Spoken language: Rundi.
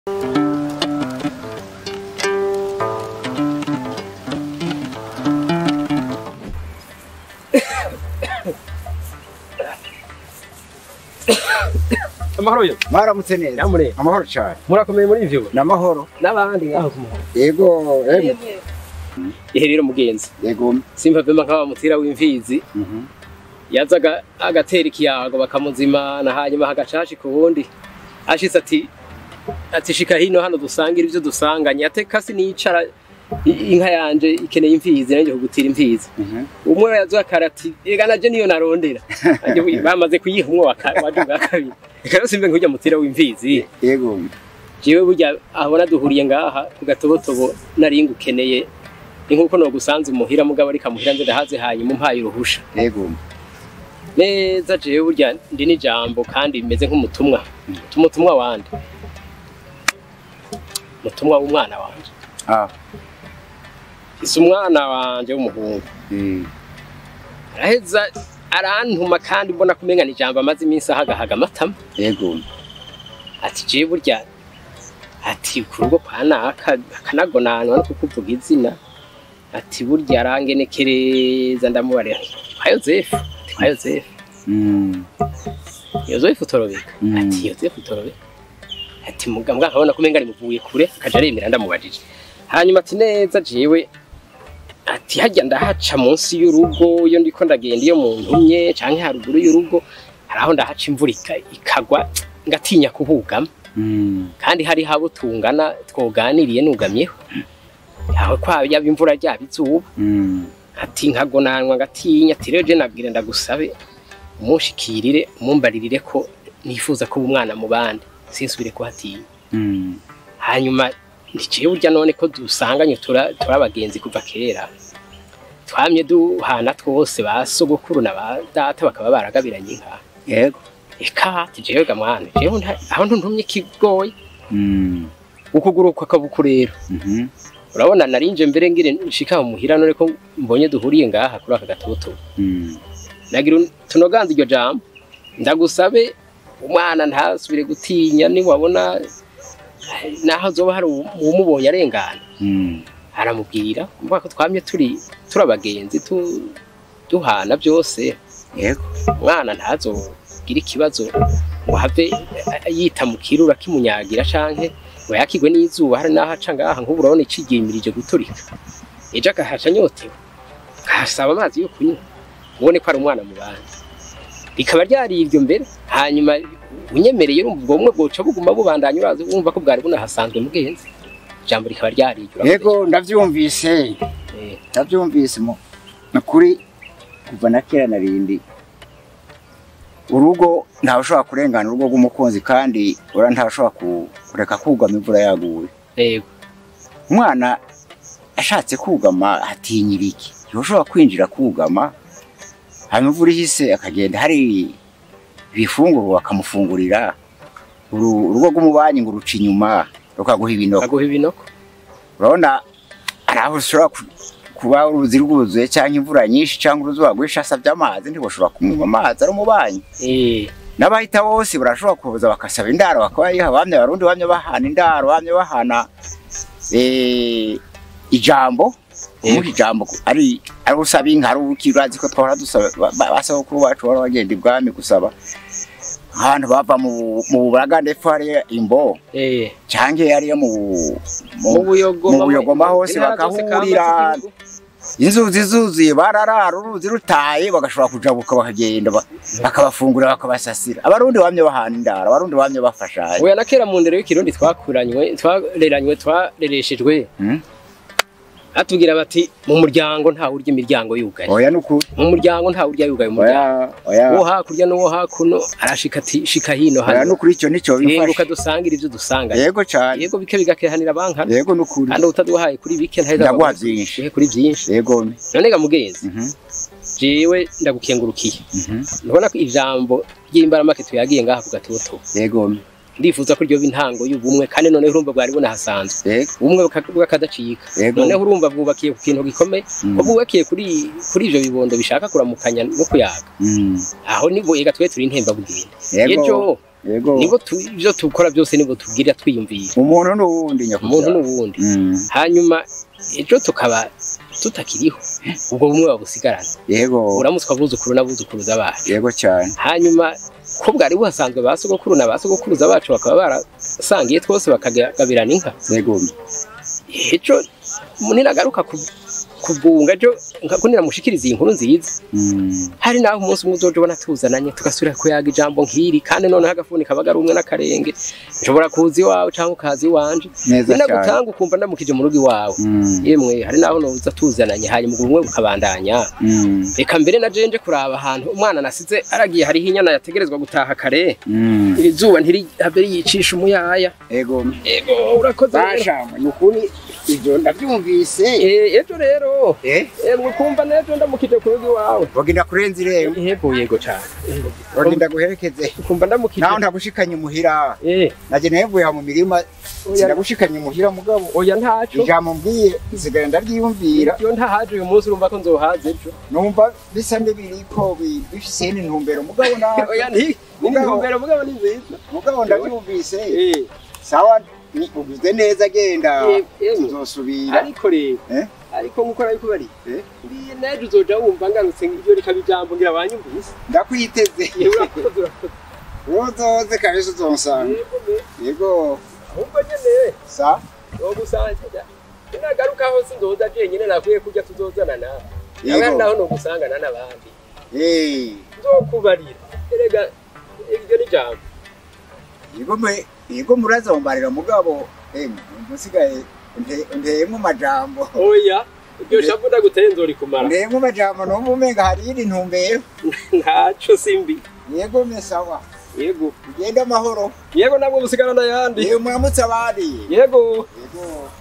amahoro yo mwaramutse neza Nyamure. amahoro cyane murakomeye muri ivyo n'amahoro n'abandi ngaho ku muhanda yego emwe ihe rero mugenzi yego simva vema nk'aba mutira w'imfizi Mhm. yazaga agatera ikiyago bakamuzimana hanyuma hagacashi ku wundi ashitse ati ati shika hino hano dusangira ivyo dusanganye ate kasi nicara i- inka yanje ikeneye imfizi nanjye kugutira imfizi Mhm. umwe yazuye akarati ega naje niyo narondera Nanjye bamaze kuyiha umwe wa ka- waje bwa kabiri reka rero simve nk'urya mutira w'imfizi yego jewe burya abona duhuriye ngaha ku gatobotobo nari ngukeneye ni nkuko nogusanze umuhira mugabo ariko amuhira nze ndahaze hanyuma umpaye uruhusha yego neza jewe burya ndi n'ijambo kandi meze nk'umutumwa umutumwa wande umutumwa w'umwana wanje ah isi umwana wanje w'umuhungu eh, araheza arantuma kandi mbona kumenga ni ijambo amaze iminsi ahagahaga amatama yego ati jewe burya ati ku rugo kwa naka akanagonanwa no kukuvuga izina ati burya arangenekereza ndamubarira nti, kwa yozefu ati kwa yozefu Mm. yozefu torobeka Mm. ati yozefu torobeka ati mugambwa nkabona kumenga rimuvuye kure akaja aremera ndamubajije hanyuma ati neza jewe ati hajya ndahaca munsi y'urugo iyo ndiko ndagenda iyo mu ntumye canke haruguru y'urugo haraho ndahaca imvura ika- ikagwa ngatinya kuhugama Mm. kandi hari habo tungana twoganiriye nugamyeho yawe kwa yaba imvura ryaba izuba Mm. ati nkagonanwa ngatinya ati rero je nabwira ndagusabe umushikirire umumbaririre ko nifuza kuba umwana mu bandi sinsubire kuhatinya Mm. hanyuma ndiciye burya none ko dusanganye tura turi abagenzi kuva kera twamye duhana twose ba sogokuru na ba data bakaba baragabiranye inka yego eka ati jewe ga mwana jewe nta- aho ntuntumye ikigoye Mm. ukuguru kwakabuku rero Mhm. urabona narinje mbere ngire nshika mu muhira none ko mbonye duhuriye ngaha kuri aka gatoto Mm. nagira un- tunoganze iryo jambo ndagusabe umwana ntasubire gutinya niwabona eh, naho zoba hari uwu- uwumubonye arengana Mm. aramubwira mvuga ko twamye turi turi abagenzi tu- duhana byose yego umwana ntazogire ikibazo ngo have eh, yita mu kirura kimunyagira canke ngo yakigwe n'izuba hari n'aho aca ngaha nk'ubu urabona icigimirije guturika ejo agahaca anyotewe akasaba amazi yo kunywa ubone ko ari umwana mu bandi rikaba ryari iryo mbere hanyuma unyemereye urumva ubwo bumwe bwoca buguma bubandanya urazi wumva ko bwari bunahasanzwe mugenzi ijambo rikaba ryari iryo yego ndavyumvise Eh, ndavyumvise mu nukuri kuva na kera narindi urugo ntawe ushobora kurengana urugo rw'umukunzi kandi ura ntawe ushobora ku- kureka kugama imvura yaguye yego umwana ashatse kugama atinyira iki ntushobora kwinjira kugama hanyuma imvura ihise akagenda hari ibifungurwa bakamufungurira Uru- urugo rw'umubanyi ngo ruca inyuma rukaguha ibinoko aguha ibinoko urabona hari aho ushobora ku- kuba uruzi rwuzuye cyangwa imvura nyinshi cyangwa uruzuba rwinshi asabye amazi ntibashobora kumuha amazi ari umubanyi Eh, n'abahita bose barashobora kuza bakasaba indaro bakabayiha bamwe abarundi bamwe bahana indaro bamwe bahana eh, ijambo kumuha ijambo ku- ari ari usaba inka ari uki urazi ko twahora dusaba ba- ba- basogokuru bacu bahora bagenda ibwami gusaba ahantu bava mu mu buraga ndetse hariya imbo eh. cyangwa hariya mu mu mu buyogoma mu buyogoma hose intara zose bakahurira. kamba z'igihugu. inzuzi zuzuye bararara uruzi rutaye bagashobora kujabuka bakagenda ba- bakabafungura bakabasasira abarundi bamye bahana indaro abarundi bamye bafashanya oya na kera mu ndero y'ikirundi twakuranywe twareranywe twarereshejwe Hmm? atubwira bati mu muryango ntawe urya imiryango yugaye oya nukuri mu muryango ntawe urya yugaye umuryango oya oya uwo hakurya n'uwo hakuno arashika ati shika hino oya hano nukuri icyo nicyo renguka bifasha dusangira ivyo dusanganye yego cyane yego bike bigakehanira bankana yego nukuri kandi utaduhaye kuri bike ntaheza Ndaguha baguha byinshi. uhe kuri byinshi yego none ga mugenzi Mhm, jewe ndagukengurukiye mhm, ndabona ko ijambo ry'imbaramake tuyagiye ngaha ku gatoto yego ndifuza ko ryoba intango y'ubumwe kandi noneho urumva bwari bunahasanzwe yego ubumwe buka- bw'akadacika yego noneho urumva bwubakiye ku kintu gikomeye Mm, ko bwubakiye kuri kuri ivyo bibondo bishaka kuramukanya no kuyaga mm, aho nibo ega twe turi intemba bugenda yego ejo yego nibo tu- ivyo dukora byose nibo tubwirira twiyumvira umuntu n'uwundi umuntu nyakubahwa n'uwundi Mm, hanyuma ejo tukaba tutakiriho ubwo bumwe babusigarana yego uramutswa abuzukuru n'abuzukuruza bacu yego cyane hanyuma ko bwari buhasanzwe ba sogokuru na ba sogokuruza bacu bakaba barasangiye twose bakagabirana inka yego ejo munini agaruka ku- kubwunga ejo nka niramushikiriza iyi nkuru nziza Mm, hari naho umunsi umwe uzoja ubona tuzananye tugasubira kuyaga ijambo nk'iri kandi noneho agafuni kabaga ari umwe n'akarenge nshobora kuza iwawe cyangwa ukaza iwanje neza cyane ninagutanga ukumva ndamukije mu rugo iwawe Mm, yemwe hari naho noza tuzananye hanyuma ubwo bumwe bukabandanya mm, reka mbere na jenje kuraba ahantu umwana nasize aragiye hariho inyana yategerezwa gutaha kare mm, iri zuba ntirihabe yicisha umuyaya yego ego urakoze rero. bashamwe ni ukuri ibyo ndabyumvise Eh, ejo rero eh emwe ukumva n'ejo ndamukije ku rugo iwawe bagenda kurenza irembo yego yego cyane bagenda guherekeze ukumva ndamukije naho ndagushikanye imuhira eh naje navuye mu mirima oya sinagushikanye imuhira mugabo oya ntaco ijambo mbwiye nsigaye ndaryiyumvira iyo ntahaje uyu munsi urumva ko nzohaza ejo numva bisa n'ibiriko bi- bifise n'intumbero mugabo na oya nti ni Mugabo- intumbero mugabo ni nziza mugabo ndabyumvise eh sawa ni ugize neza genda Eh, eh. tuzosubira ariko rero Eh? ariko nkuko nabikubari Eh? mbiye nejo uzoja wumva ngarutse iryo rikaba ijambo ngira banyumvise ndakwiteze yewe urakoze urakoze uzoze kabisa uzonsanga yego me yego ahubwo nyene sa nogusangira nagaruka aho sinzoza jenyine nakwiye kurya tuzozana nawe Yego. nawe naho nogusangana n'abandi eh nzokubarira erega iryo ni ijambo yego mwe yego murazombarira mugabo emwe musigaye nteyemo amajambo oya iryo shavu ndaguteye nzorikumara nteyemo amajambo numva umenga hari iyindi ntumbero ntaco simbi yego mesawa yego ugende amahoro yego nabwo busigarana yandi yewe muramutse abandi yego yego